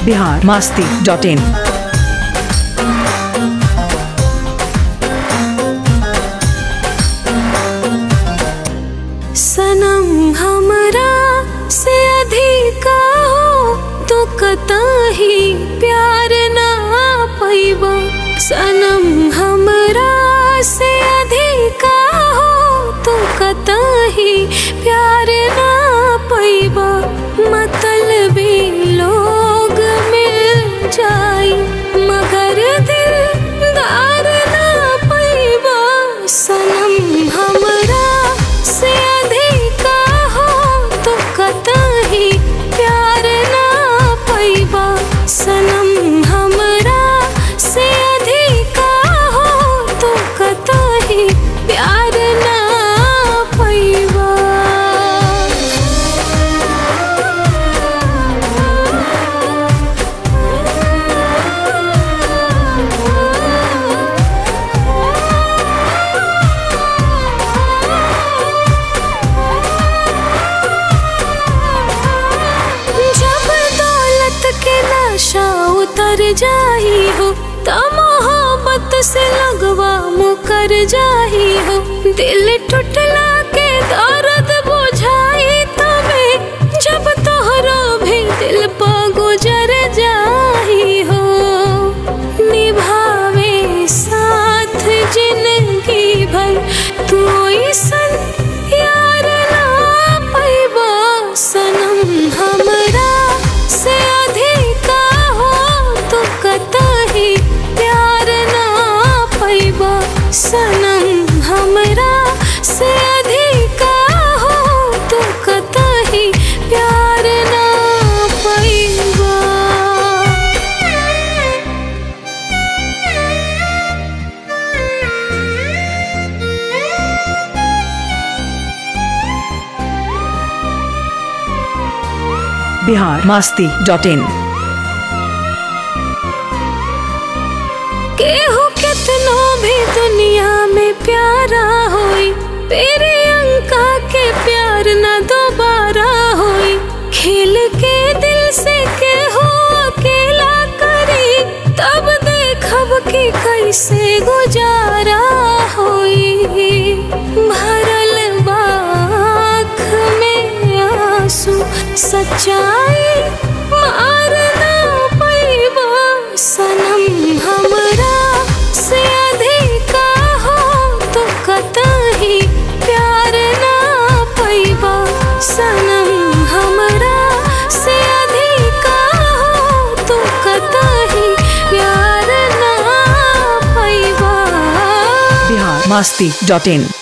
Bihar Masti dot in सनम हमरा से अधिका हो तो कतही प्यार ना पैबा सनम हमरा से अधिका हो तो कतही प्यार ना पैबा मतलबी लोग मिल जाई मगर दिलदार ना पैबा सनम हमरा से अधिका हो तो कतही प्यार ना पैबा सनम हमरा से अधिका हो तो कतही प्यार ना पैबा जब दौलत के नशा उतर जाही हो त मोहब्बत से लगवा मुकर जाही हो दिल टूटला के दर्द बुझाई तबे जब तोहरो भी दिल पर गुजर जाही हो निभावे साथ जिंदगी भर तू सन यार ना पैबा सनम हमरा से अधिका हो तो कतही प्यार ना पैबा सनम हमरा से अधिका हो तो कतही प्यार ना पैबा बिहार मास्ती डॉट इन केहू कितनो भी दुनिया में प्यारा होई तेरे अंका के प्यार न दोबारा होई खेल के दिल से केहू अकेला करी तब देखब कि कैसे गुजारा होई भरल बाख में आंसू सच्चाई मारना पैबा सनम हमरा से अधिका हो तो कतही प्यार ना पैबा सनम हमरा से अधिका हो तो कतही प्यार ना पैबा बिहार मास्ती डॉट इन